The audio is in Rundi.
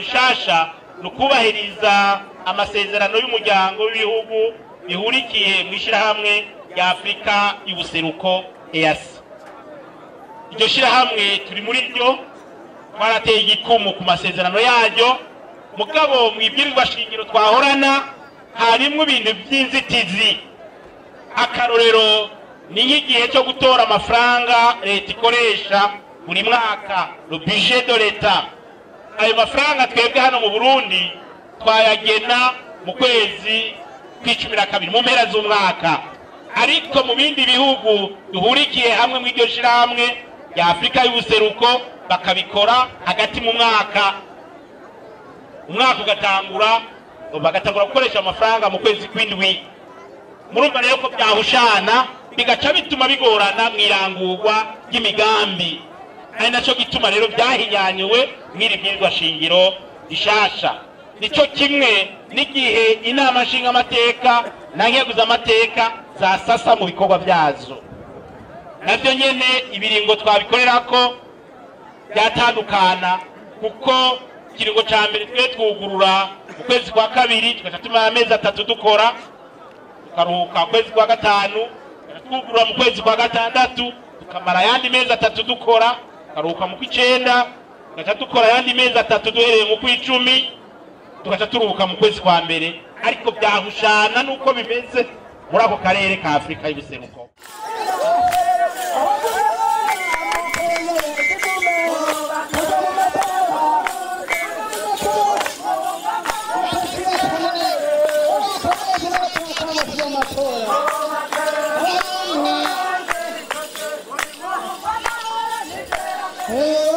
rishasha ni ukubahiriza amasezerano y'umuryango w'ibihugu bihurikiye mu ishyirahamwe rya afurika y'ubuseruko eyasi iryo shyirahamwe turi muri ryo twarateye igikumu ku masezerano yaryo mugabo mu ibwirizwa shingiro twahorana harimwo ibintu by'inzitizi akarorero ni nk'igihe cyo gutora amafaranga leta ikoresha buri mwaka le budget de leta ayo mafaranga twebwe hano mu burundi twayagena mu kwezi kw'icumi na kabiri mu mpera z'umwaka ariko mu bindi bihugu duhurikiye hamwe mu iryo shyirahamwe rya afurika y'ubuseruko bakabikora hagati mu mwaka umwaka ugatangura bagatangura gukoresha amafaranga mu kwezi kw'indwi murumva rero ko byahushana bigaca bituma bigorana mu irangurwa ry'imigambi ari nacyo gituma rero byahinyanyuwe mw'iri bwirizwa shingiro rishasha nicyo kimwe n'igihe inama nshingamateka na nkeguzamateka zasasa mu bikorwa byazo nabyo nyene ibiringo twabikorera ko byatandukana kuko ikiringo cya mbere twe twugurura mu kwezi kwa kabiri tugaca tumara amezi atatu dukora tukaruhuka ukwezi kwa gatanu tugaca twugurura mu kwezi kwa gatandatu tukamara ayandi mezi atatu dukora tukaruhuka mu kw'icenda tugaca dukora ayandi mezi atatu duhereye mu kw'icumi tugaca turuhuka mu kwezi kwa mbere ariko byahushana n'uko bimeze muri ako karere ka afurika y'ubuseruko Hey!